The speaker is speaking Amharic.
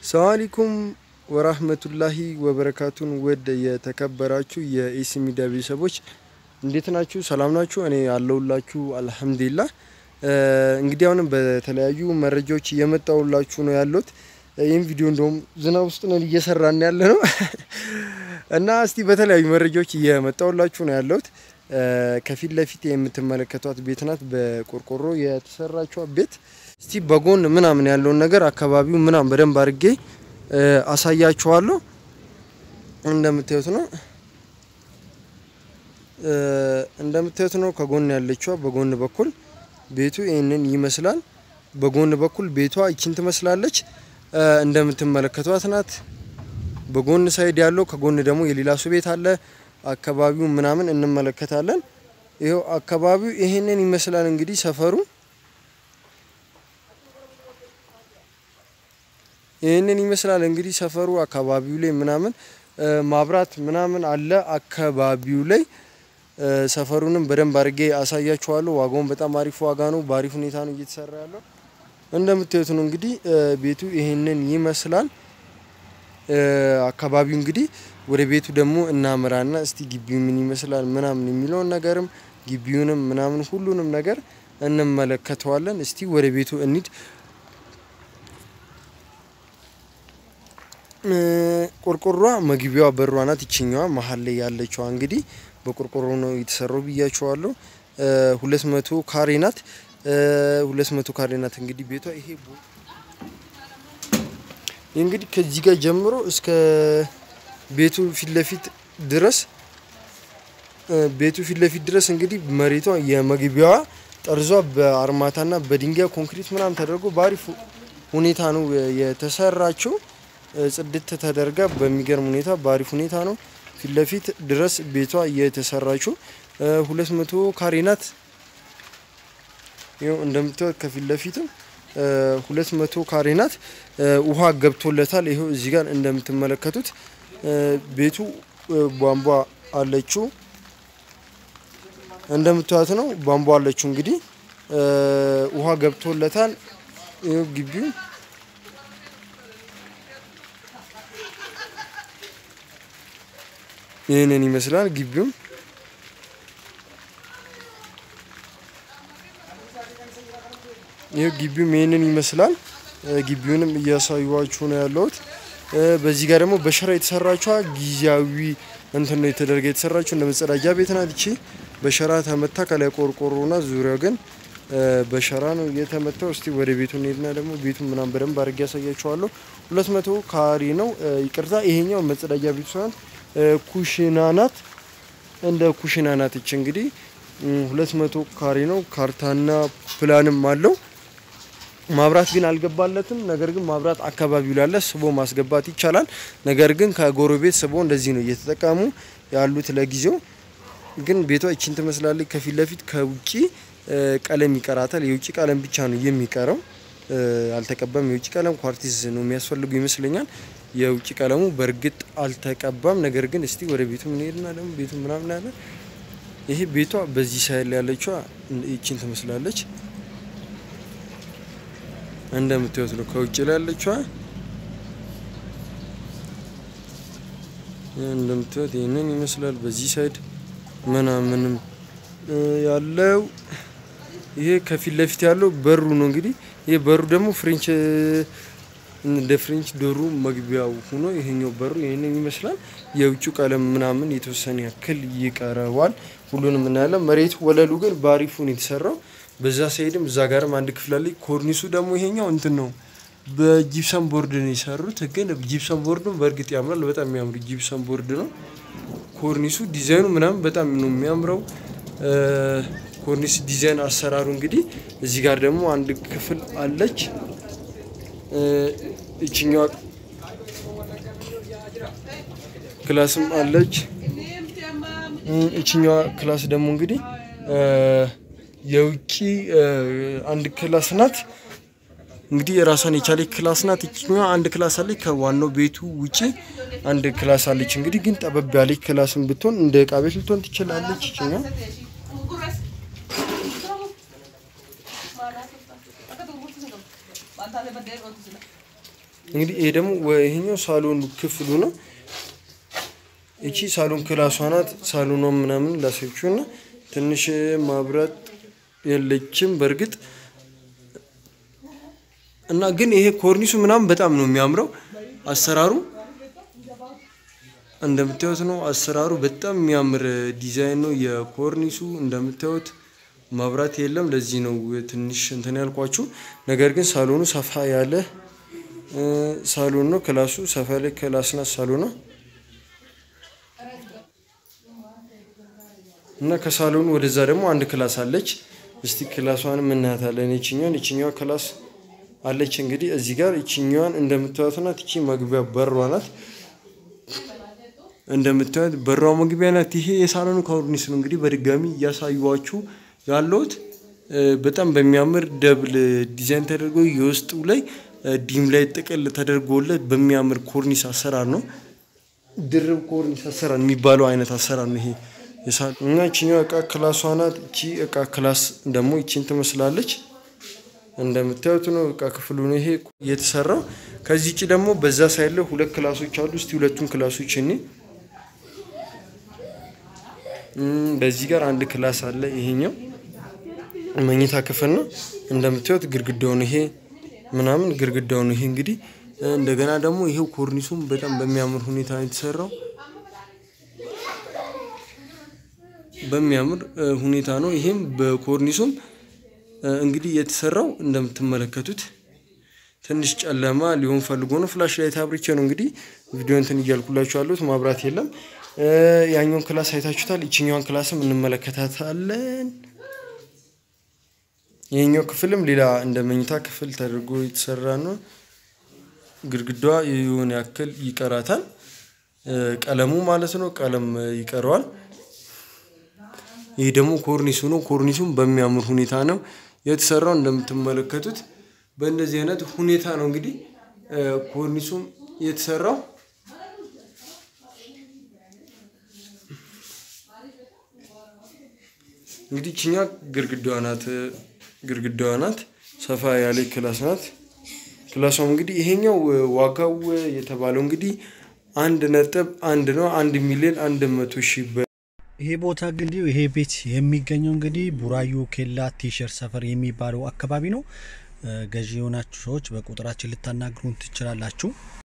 ሰላም አለይኩም ወራህመቱላሂ ወበረካቱን ውድ የተከበራችሁ የኢሲ ሚዲያ ቤተሰቦች እንዴት ናችሁ? ሰላም ናችሁ? እኔ አለሁላችሁ አልሐምዱሊላህ። እንግዲህ አሁንም በተለያዩ መረጃዎች እየመጣሁላችሁ ነው ያለሁት። ይህም ቪዲዮ እንደውም ዝናብ ውስጥ ነን እየሰራን ያለ ነው እና እስቲ በተለያዩ መረጃዎች እየመጣሁላችሁ ነው ያለሁት። ከፊት ለፊት የምትመለከቷት ቤት ናት፣ በቆርቆሮ የተሰራችዋ ቤት። እስቲ በጎን ምናምን ያለውን ነገር አካባቢው ምናምን በደንብ አድርጌ አሳያችኋለሁ። እንደምታዩት ነው እንደምታዩት ነው ከጎን ያለችዋ በጎን በኩል ቤቱ ይህንን ይመስላል። በጎን በኩል ቤቷ ይችን ትመስላለች። እንደምትመለከቷት ናት። በጎን ሳይድ ያለው ከጎን ደግሞ የሌላ ሰው ቤት አለ። አካባቢው ምናምን እንመለከታለን። ይኸው አካባቢው ይሄንን ይመስላል። እንግዲህ ሰፈሩ ይህንን ይመስላል። እንግዲህ ሰፈሩ አካባቢው ላይ ምናምን ማብራት ምናምን አለ አካባቢው ላይ ሰፈሩንም በደንብ አድርጌ አሳያችኋለሁ። ዋጋውን በጣም አሪፍ ዋጋ ነው። በአሪፍ ሁኔታ ነው እየተሰራ ያለው። እንደምታዩት ነው እንግዲህ ቤቱ ይሄንን ይመስላል። አካባቢው እንግዲህ ወደ ቤቱ ደግሞ እናምራና እስቲ ግቢው ምን ይመስላል ምናምን የሚለውን ነገርም ግቢውንም ምናምን ሁሉንም ነገር እንመለከተዋለን። እስቲ ወደ ቤቱ እንሂድ። ቆርቆሯ መግቢያዋ በሯ ናት። ይችኛዋ መሀል ላይ ያለችዋ እንግዲህ በቆርቆሮ ነው የተሰራው ብያቸዋለሁ። ሁለት መቶ ካሬ ናት። ሁለት መቶ ካሬ ናት እንግዲህ ቤቷ ይሄ እንግዲህ ከዚህ ጋር ጀምሮ እስከ ቤቱ ፊት ለፊት ድረስ ቤቱ ፊት ለፊት ድረስ እንግዲህ መሬቷ የመግቢያዋ ጠርዟ በአርማታና በድንጋይ ኮንክሪት ምናምን ተደርጎ በአሪፍ ሁኔታ ነው የተሰራችው። ጽድት ተደርጋ በሚገርም ሁኔታ በአሪፍ ሁኔታ ነው ፊት ለፊት ድረስ ቤቷ የተሰራችው። ሁለት መቶ ካሬ ናት። ይኸው እንደምታዩት ከፊት ለፊትም ሁለት መቶ ካሬ ናት። ውሃ ገብቶለታል። ይኸው እዚህ ጋር እንደምትመለከቱት ቤቱ ቧንቧ አለችው። እንደምታዩት ነው ቧንቧ አለችው። እንግዲህ ውሃ ገብቶለታል። ይኸው ግቢው ይህንን ይመስላል ግቢውም ይህ ግቢውም ይህንን ይመስላል። ግቢውንም እያሳዩዋችሁ ነው ያለሁት። በዚህ ጋር ደግሞ በሸራ የተሰራችዋ ጊዜያዊ እንትን ነው የተደረገ የተሰራችው እንደ መጸዳጃ ቤት ናት። ይቺ በሸራ ተመታ ከላይ ቆርቆሮና ዙሪያው ግን በሸራ ነው የተመታው። እስቲ ወደ ቤቱ እንሄድና ደግሞ ቤቱን ምናምን በደንብ አድርጌ ያሳያችኋለሁ። ሁለት መቶ ካሬ ነው። ይቅርታ ይሄኛው መጸዳጃ ቤቱ ሲሆን ኩሽና ናት። እንደ ኩሽና ናት። ይች እንግዲህ ሁለት መቶ ካሬ ነው። ካርታና ፕላንም አለው። ማብራት ግን አልገባለትም። ነገር ግን ማብራት አካባቢው ላለ ስቦ ማስገባት ይቻላል። ነገር ግን ከጎረቤት ስቦ እንደዚህ ነው እየተጠቀሙ ያሉት። ለጊዜው ግን ቤቷ ይችን ትመስላለች። ከፊት ለፊት ከውጭ ቀለም ይቀራታል። የውጭ ቀለም ብቻ ነው የሚቀረው፣ አልተቀባም። የውጭ ቀለም ኳርቲዝ ነው የሚያስፈልጉ ይመስለኛል። የውጭ ቀለሙ በእርግጥ አልተቀባም። ነገር ግን እስቲ ወደ ቤቱ እንሄድና ደግሞ ቤቱ ምናምን ያለ ይሄ ቤቷ በዚህ ሳይል ያለችዋ ይችን ትመስላለች። እንደምታዩት ነው ከውጭ ላይ ያለችዋ እንደምታዩት ይህንን ይመስላል። በዚህ ሳይድ ምናምንም ያለው ይሄ ከፊት ለፊት ያለው በሩ ነው። እንግዲህ ይሄ በሩ ደግሞ ፍሬንች እንደ ፍሬንች ዶሩ መግቢያው ሆኖ ይሄኛው በሩ ይሄንን ይመስላል። የውጭ ቀለም ምናምን የተወሰነ ያክል ይቀረዋል። ሁሉንም እናያለን። መሬቱ ወለሉ ግን በአሪፉ ነው የተሰራው። በዛ ሳይድም እዛ ጋርም አንድ ክፍል አለ። ኮርኒሱ ደግሞ ይሄኛው እንትን ነው በጂፕሰም ቦርድ ነው የሰሩት። ግን ጂፕሰም ቦርዱ በእርግጥ ያምራል። በጣም የሚያምሩ ጂፕሰም ቦርድ ነው። ኮርኒሱ ዲዛይኑ ምናምን በጣም ነው የሚያምረው። ኮርኒስ ዲዛይን አሰራሩ እንግዲህ እዚህ ጋር ደግሞ አንድ ክፍል አለች። ይችኛዋ ክላስም አለች። ይችኛዋ ክላስ ደግሞ እንግዲህ የውጭ አንድ ክላስ ናት። እንግዲህ የራሷን የቻለች ክላስ ናት። ይችኛዋ አንድ ክላስ አለች። ከዋናው ቤቱ ውጪ አንድ ክላስ አለች። እንግዲህ ግን ጠበብ ያለች ክላስን ብትሆን እንደ እቃ ቤት ልትሆን ትችላለች። ይችኛዋ እንግዲህ ይሄ ደግሞ ይሄኛው ሳሎን ክፍሉ ነው። እቺ ሳሎን ክላሷ ናት። ሳሎኗ ምናምን ላሳያችሁ እና ትንሽ ማብራት የለችም በእርግጥ እና ግን ይሄ ኮርኒሱ ምናምን በጣም ነው የሚያምረው አሰራሩ እንደምታዩት ነው። አሰራሩ በጣም የሚያምር ዲዛይን ነው የኮርኒሱ እንደምታዩት ማብራት የለም። ለዚህ ነው ትንሽ እንትን ያልኳችሁ። ነገር ግን ሳሎኑ ሰፋ ያለ ሳሎን ነው። ክላሱ ሰፋ ያለ ክላስ ናት ሳሎኗ እና ከሳሎኑ ወደዛ ደግሞ አንድ ክላስ አለች። እስቲ ክላሷንም እናያታለን። ይችኛዋን ይችኛዋ ክላስ አለች። እንግዲህ እዚህ ጋር ይችኛዋን እንደምታዩት ናት። ይቺ መግቢያ በሯ ናት። እንደምታዩት በሯ መግቢያ ናት። ይሄ የሳሎኑ ኮርኒስ ነው። እንግዲህ በድጋሚ እያሳዩዋችሁ ያለሁት በጣም በሚያምር ደብል ዲዛይን ተደርጎ የውስጡ ላይ ዲም ላይ ጥቅል ተደርጎለት በሚያምር ኮርኒስ አሰራር ነው። ድርብ ኮርኒስ አሰራር የሚባለው አይነት አሰራር ነው ይሄ እና ይችኛው እቃ ክላሷ ናት። እቺ እቃ ክላስ ደግሞ ይቺን ትመስላለች። እንደምታዩት ነው እቃ ክፍሉ ነው ይሄ የተሰራው። ከዚህ ውጭ ደግሞ በዛ ሳይድ ላይ ሁለት ክላሶች አሉ። እስቲ ሁለቱን ክላሶች እኔ በዚህ ጋር አንድ ክላስ አለ። ይሄኛው መኝታ ክፍል ነው። እንደምታዩት ግድግዳውን ይሄ ምናምን ግድግዳውን ይሄ እንግዲህ እንደገና ደግሞ ይሄው ኮርኒሱም በጣም በሚያምር ሁኔታ ነው የተሰራው። በሚያምር ሁኔታ ነው። ይሄም በኮርኒሱም እንግዲህ የተሰራው እንደምትመለከቱት ትንሽ ጨለማ ሊሆን ፈልጎ ነው። ፍላሽ ላይት አብርቼ ነው እንግዲህ ቪዲዮ እንትን እያልኩላችሁ ያሉት ማብራት የለም። ያኛውን ክላስ አይታችሁታል። ይችኛዋን ክላስም እንመለከታታለን። ይሄኛው ክፍልም ሌላ እንደ መኝታ ክፍል ተደርጎ የተሰራ ነው። ግድግዳዋ የሆነ ያክል ይቀራታል፣ ቀለሙ ማለት ነው። ቀለም ይቀረዋል። ይህ ደግሞ ኮርኒሱ ነው። ኮርኒሱም በሚያምር ሁኔታ ነው የተሰራው። እንደምትመለከቱት በእንደዚህ አይነት ሁኔታ ነው እንግዲህ ኮርኒሱም የተሰራው። እንግዲህ ችኛ ግድግዳዋ ናት ግድግዳዋ ናት። ሰፋ ያለ ክላስ ናት። ክላሷም እንግዲህ ይሄኛው ዋጋው የተባለው እንግዲህ አንድ ነጥብ አንድ ነው። አንድ ሚሊዮን አንድ መቶ ሺህ ይሄ ቦታ እንግዲህ ይሄ ቤት የሚገኘው እንግዲህ ቡራዩ ኬላ ቲሸርት ሰፈር የሚባለው አካባቢ ነው። ገዢ የሆናችሁ ሰዎች በቁጥራችን ልታናግሩን ትችላላችሁ።